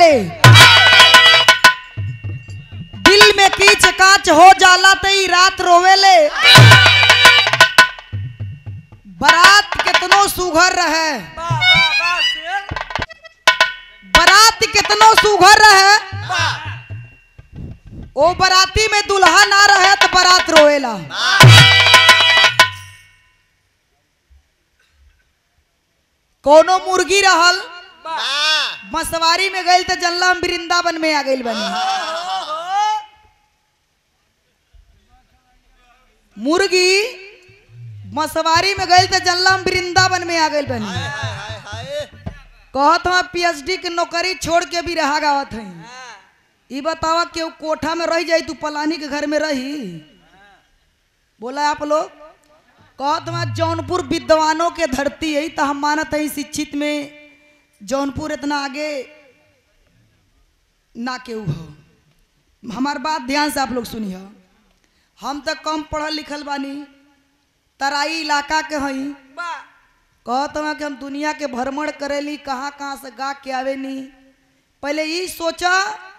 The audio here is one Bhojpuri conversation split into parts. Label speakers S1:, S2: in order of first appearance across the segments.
S1: दिल में कीच काच हो जाला त ई रात रोवेले बारात कितनो सुघर रहे
S2: वाह वाह वाह शेर
S1: बारात कितनो सुघर रहे ओ बाराती में दुल्हा ना रहे तो बारात रोएला कोनो मुर्गी रहल मसवारी में गई तो जल्ला हम वृंदावन में आ गई बनी मुर्गी मसवारी में गई तो जल्ला हम वृंदावन में आ गई बनी कहत हम पीएचडी के नौकरी छोड़ के भी रहा गावत हई ई बतावा केहू कोठा में रह जाई तू पलानी के घर में रही बोला आप लोग कहत हम जौनपुर विद्वानों के धरती है तो हम मानत हई शिक्षित में जौनपुर इतना आगे ना केहू हो हमार बात ध्यान से आप लोग सुनिए हम तो कम पढ़ल लिखल बानी तराई इलाका के हई
S2: वाह
S1: कहत हमें कि हम दुनिया के भ्रमण करेली कहाँ कहाँ से गा के आवेनी पहले ई सोचा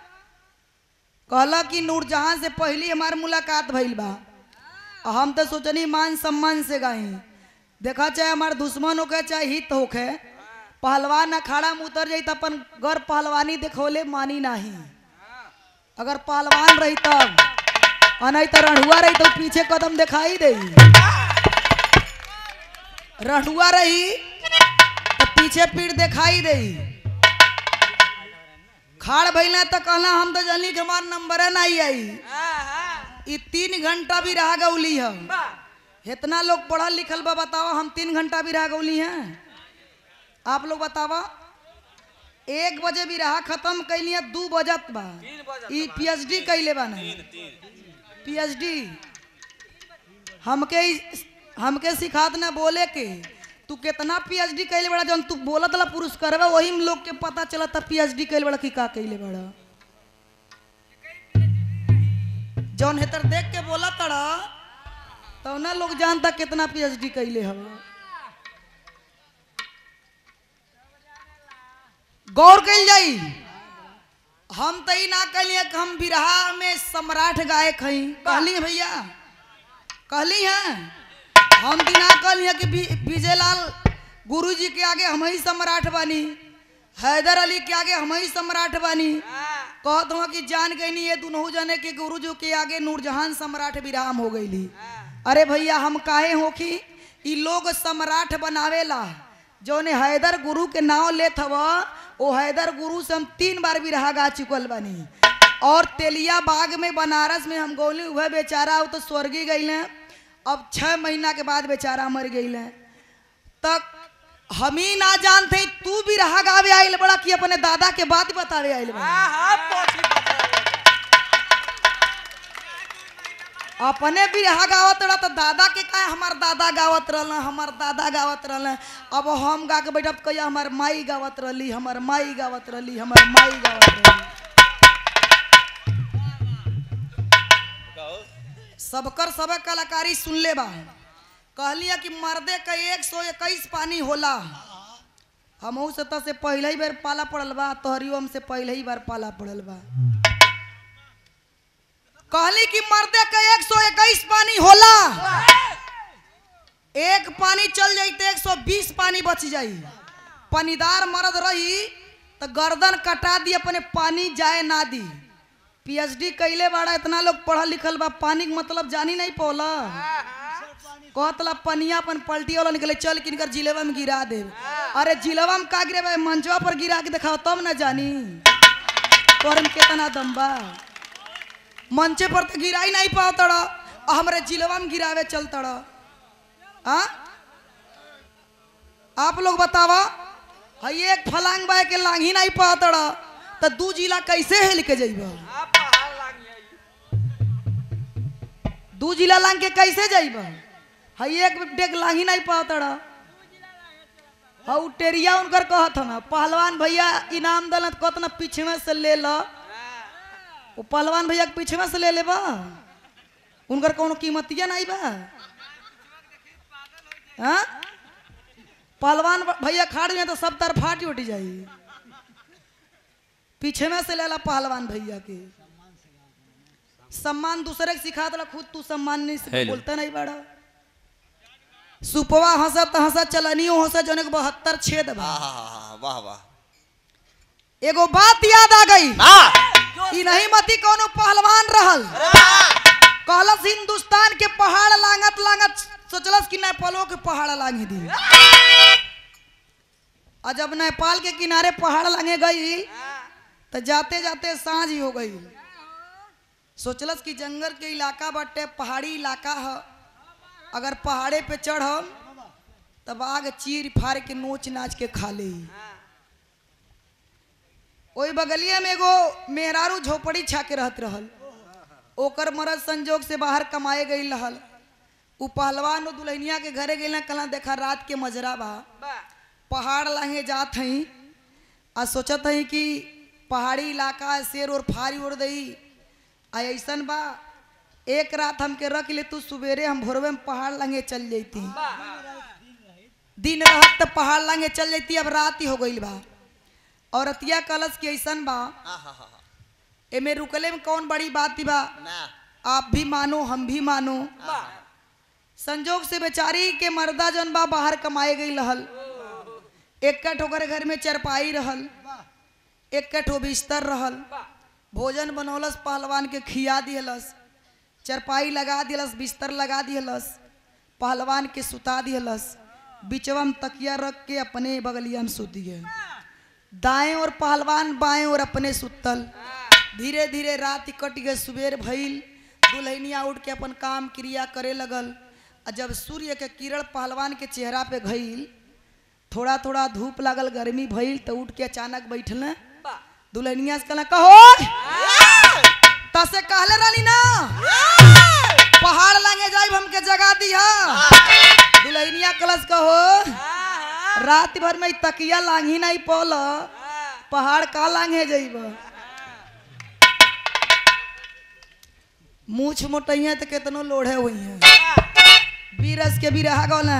S1: कहला कि नूरजहां से पहली हमार मुलाकात भइल बा आ हम तो सोचनी मान सम्मान से गाई देखा चाहे हमार दुश्मन होके चाहे हित होके पहलवान अखाड़ा में उतर जाई तो अपन गर पहलवानी देखोले मानी नाही अगर पहलवान रही तब और नहीं तो रणहुआ रही तो पीछे कदम दिखाई दे रणहुआ रही तो पीछे पीठ दिखाई दे खाड़ भैला तो कहला हम तो जल्दी के हमार नंबर नहीं आई ई तीन घंटा भी रह गौली है इतना लोग पढ़ल लिखल बा बतावा हम तीन घंटा भी रह गौली हैं आप लोग बतावा एक बजे भी रहा खत्म कैली है दू बजत बा ई पीएचडी कैले बा नहीं पीएचडी हमके ई- हमके सिखात ना बोले के तू कितना पीएचडी कैले बड़ा जौन तू बोलत ला पुरस्कार वही में लोग के पता चलता पीएचडी कैले बड़ा कि का कैले बड़ा जौन हेतर देख के बोला तड़ा तो ना लोग जानता कितना पीएचडी कैले हवा गौर कैल जाई हम तो ई ना कहलिए कि हम बिरहा में सम्राट गायक हई कहली हैं भैया कहली हैं हम भी ना कहली हैं कि बी- विजयलाल गुरु जी के आगे हम ही सम्राट बानी हैदर अली के आगे हम ही सम्राट बानी कहत हूँ कि जान गई नहीं ये दुनहु जने के गुरु जी के आगे नूरजहान सम्राट विराम हो गईली अरे भैया हम काहे हो कि ई लोग सम्राट बनावेला जौने हैदर गुरु के नाव लेत हव ओ हैदर गुरु से हम तीन बार भी रहा गा चुकल बानी और तेलिया बाग में बनारस में हम गौली वह बेचारा वो तो स्वर्गी गई अब छह महीना के बाद बेचारा मर गई तक हम ही ना जानते तू भी रहा गावे आइल बड़ा कि अपने दादा के बात बतावे आइल बड़ा अपने भी रहा गावत रहा तो दादा के का हमार दादा गावत रहल हमार दादा गावत रहल अब हम गा के बैठब कहिया हमार माई गावत रहली हमार माई गावत रहली हमार माई गावत रहली सबकर सब कलाकारी सुन ले बा कहलिया कि मर्दे का एक सौ इक्कीस पानी होला हमहू से तो से पहले ही बार पाला पड़ल बा तोहरियो हमसे पहले ही बार पाला पड़ल बा कहली कि मर्दे का एक सौ इक्कीस पानी होला एक पानी चल जाई तो एक सौ बीस पानी बच जाई पानीदार मर्द रही तो गर्दन कटा दी अपने पानी जाए ना दी पीएचडी कैले बाड़ा इतना लोग पढ़ल लिखल बा पानी के मतलब जानी नहीं पौला कहतला पनिया अपन पलटी वाला निकले चल किनकर जिलेवा में गिरा दे अरे जिलेवा में का गिरे मंचवा पर गिरा के दिखाओ तब ना जानी तोहर में कितना दम बा मंचे पर तो गिरा ही नहीं पाओ तड़ा और हमारे जिलेवा में गिरावे चल तड़ा हाँ आप लोग बतावा हई एक फलांग बाय के लांग ही नहीं पाओ तड़ा तो दू जिला कैसे हेल के जइबा दू जिला लांग के कैसे जाइबा हई एक डेग लांग ही नहीं पाओ तड़ा हऊ टेरिया उनकर कहत हम पहलवान भैया इनाम दल कतना पिछवे से ले ला वो पहलवान भैया के पिछवे से ले लेबा उनकर कोनो कीमतिया नहीं बा हाँ पहलवान भैया खाड़ में तो सब तरफा उठ जाई पीछे में से लेला पहलवान भैया के सम्मान दूसरे के सिखा दला खुद तू सम्मान नहीं से
S3: हेलो।
S1: बोलता नहीं बड़ा सुपवा हंसत हंसत चलनियो हंसत जौन के बहत्तर छेद बा
S4: आहा, वाह वाह
S1: एगो बात याद आ गई
S4: वाह
S1: ई नहीं मती कोनो पहलवान रहल कहलस हिंदुस्तान के पहाड़ लांगत लांगत सोचलस कि नेपालो के पहाड़ लांगे दी और जब नेपाल के किनारे पहाड़ लांगे गई तो जाते जाते सांझ ही हो गई सोचलस कि जंगल के इलाका बटे पहाड़ी इलाका है अगर पहाड़े पे चढ़म तब आग चीर फाड़ के नोच नाच के खा ले ओई बगलिया में एगो मेहरारू झोपड़ी छा के रहत रहल ओकर मरद संजोग से बाहर कमाए गई रहल उ पहलवान उ दुल्हनिया के घरे गई कला देखा रात के मजरा बा पहाड़ लाहे जात हई आ सोचत हई कि पहाड़ी इलाका है, शेर और फारी उड़ दई आ ऐसन बा एक रात हमके रख ले तू सवेरे हम भोरवे में पहाड़ लांगे चल जैती दिन रहत तो पहाड़ लांगे चल जैती अब रात ही हो गई बा और अतिया कलश के ऐसन बा
S4: आहा,
S1: एमे रुकले में कौन बड़ी बात बा
S4: ना
S1: आप भी मानो हम भी मानो संजोग से बेचारी के मर्दा जौन बा बाहर कमाए गई रहल एक ठोकर घर में चरपाई रहल एक ठो बिस्तर रहल भोजन बनौलस पहलवान के खिया दिहलस चरपाई लगा दिहलस बिस्तर लगा दिहलस पहलवान के सुता दिहलस बिचवा में तकिया रख के अपने बगलिया में सुत गए दाएं और पहलवान बाएं और अपने सुतल धीरे धीरे रात कट गए सुबेर भइल दुल्हनिया उठ के अपन काम क्रिया करे लगल आ जब सूर्य के किरण पहलवान के चेहरा पे गईल थोड़ा थोड़ा धूप लागल गर्मी भइल तो उठ के अचानक बैठल दुल्हनिया से कहला कहो तसे कहले रानी ना पहाड़ लांगे जाइब हमके जगा दिया दुल्हनिया कलश कहो रात भर में ई तकिया लांघी नहीं पौल पहाड़ का लांघे जाइब मूछ मोटैया तो केतनो लोढ़े हुई हैं बीरस के भी रहा गौल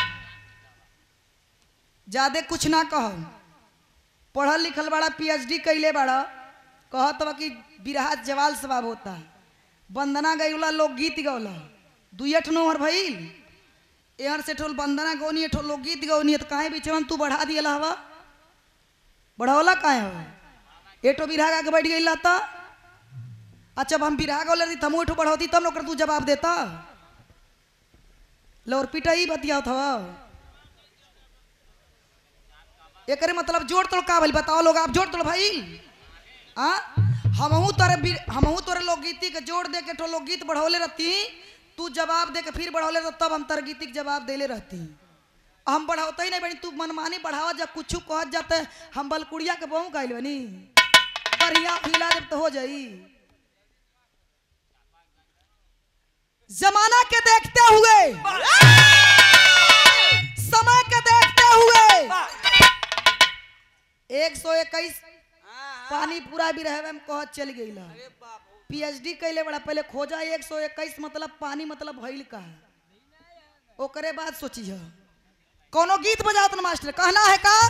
S1: ज्यादा कुछ ना कहो पढ़ल लिखल बड़ा पीएचडी कैले बड़ा कहत बा कि बिरहा जवाल सवाब होता है वंदना गईला लोकगीत गौला दुई ठो नोहर भइल एहर से ठोल वंदना गौनी ठो लोकगीत गौनी तो काहे बीच में तू बढ़ा दिया हवा बढ़ौला काहे हो एठो बिरहा के बैठ गई तो अच्छा अब हम बिरहा गौले रही तमो एठो बढ़ौती तब लोग तू जवाब देता लोर पिटाई बतिया था एकरे मतलब जोड़ तोड़ का भइल बताओ लोग आप जोड़ तोड़ भाई आ हमहू तोरे बी- हमहू तोरे लोकगीति के जोड़ दे के ठो लोकगीत बढ़ौले रहती तू जवाब दे के फिर बढ़ौले रह तब हम तर गीति के जवाब देले रहती हम बढ़ाते ही नहीं बनी तू मनमानी बढ़ावा जब कुछ कहत जाते हम बलकुड़िया के बहु गाइल बनी बढ़िया खिला जब तो हो जाई जमाना के देखते हुए समय के देखते हुए एक सौ इक्कीस पानी पूरा भी रहे में कहत चल गई पीएचडी कैले बड़ा पहले खोजा एक सौ इक्कीस मतलब पानी मतलब भइल का है ओकरे बाद सोची है कोनो गीत बजात न मास्टर कहना है का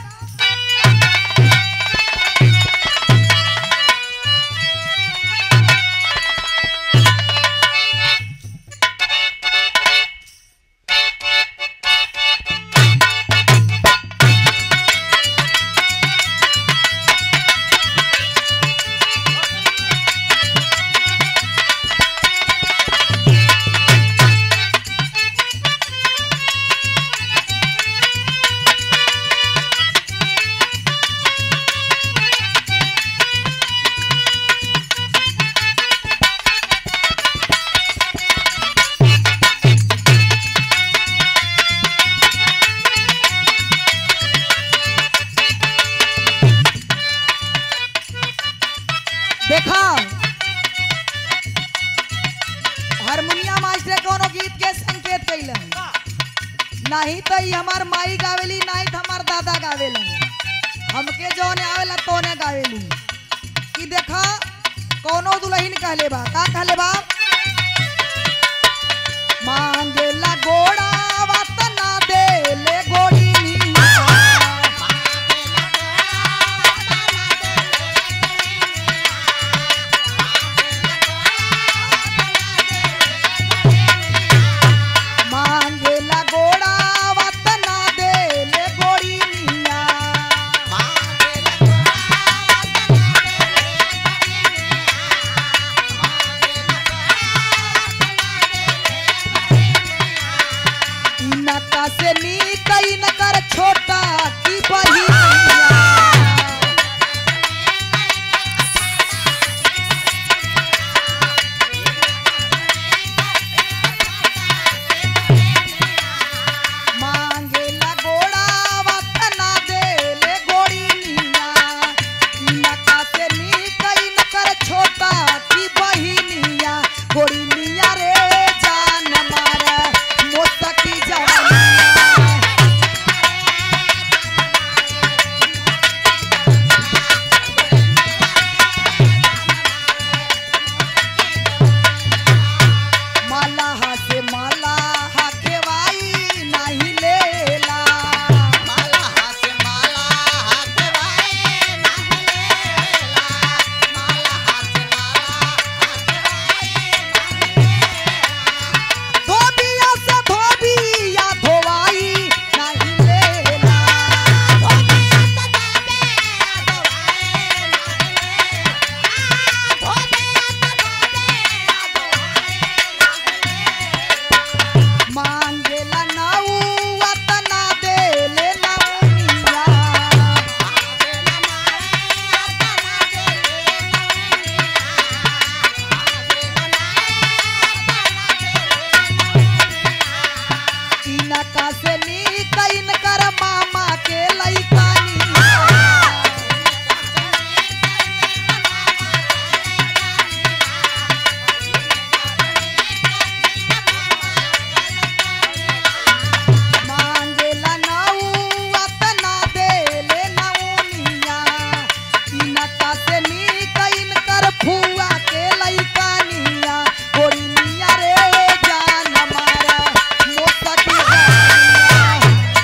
S1: देखा हारमोनिया मास्टर कोनो गीत के संकेत कैले नहीं तो ई हमार माई गावेली नहीं तो हमार दादा गावेला हमके जौने आवेला तोने गावेली ई देखा कोनो दुल्हन कहले बा का कहले बा मांगेला गोड़ा वतना दे ले गोड़ी नका से नी कई न कर छोटा की बहिनिया मांगे ला गोड़ा वतना दे ले गोड़ी निया नका से नी कई न कर छोटा की बहिनिया गोड़ी निया रे जान मारे मोसकी जवानिया माला हाथे माला हाथे वाई नाही लेला
S4: माला हाथ माला हाथ वाए नाही लेला माला हाथ माला हाथ वाए नाही
S1: धोबिया से धोबिया धोवाई नाही लेला मांगेला नाऊ वतना देले नाऊनिया इनका से नी कइन कर मामा के लइकानी मांगेला नाऊ वतना देले नाऊनिया इनका से नी कइन कर फुआ के लइकानिया गोरिनिया रे जान मारा मोसकी जानिया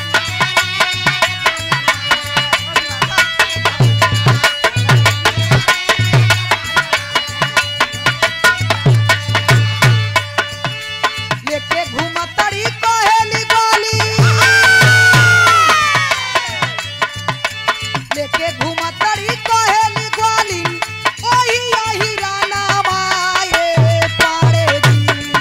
S1: लेके घूमतड़ी कहेली गोली लेके घूमतड़ी कहेली गोली ओही आही राना माए पाड़े जी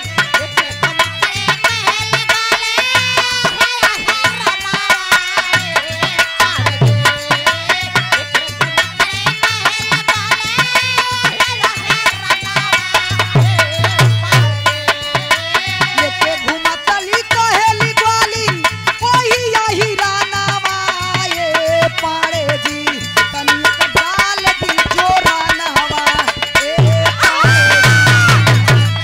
S1: लेके घूमतली कहेली गोली ओही आही राना माए पाड़े जी तनिक डाल दी जोरा नहवा ए पाड़े जी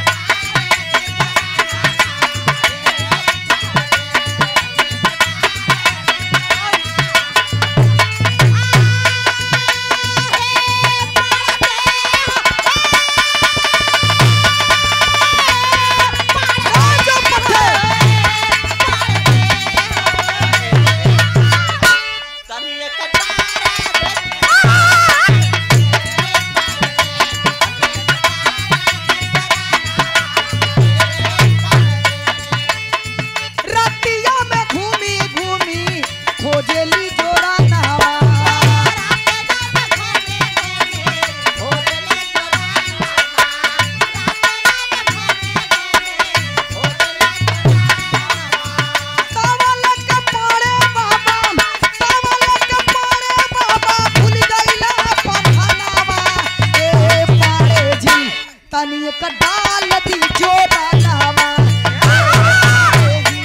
S1: राजा पटेल रतिया में घूमी घूमी खोजेली जोड़ा नहवा तवल के पाड़े बाबा तवल के पाड़े बाबा भूल गईला पठानावा ए पाड़े जी तनी एक डाल दी जोड़ा नहवा ए जी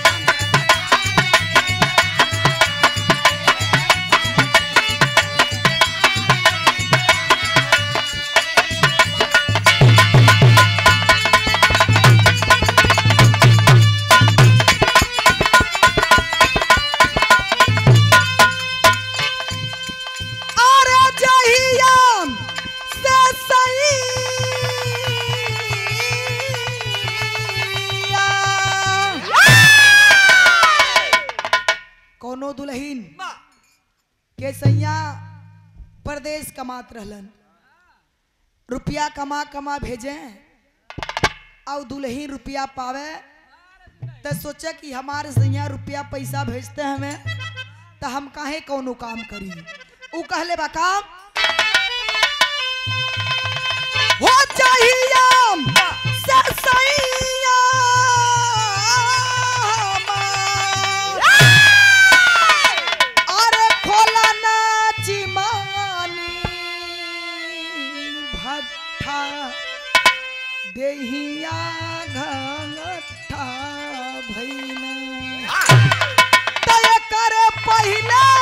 S1: अरे जहिया से सैया कोनो दुल्हीन के सैया परदेश कमात रहलन रुपया कमा कमा भेजे और दुल्हीन रुपया पावे तो सोचे कि हमारे सैया रुपया पैसा भेजते हमें तो हम काहे कौनो काम करी उ कहले बा काम हो चाहिए से सैया पहिले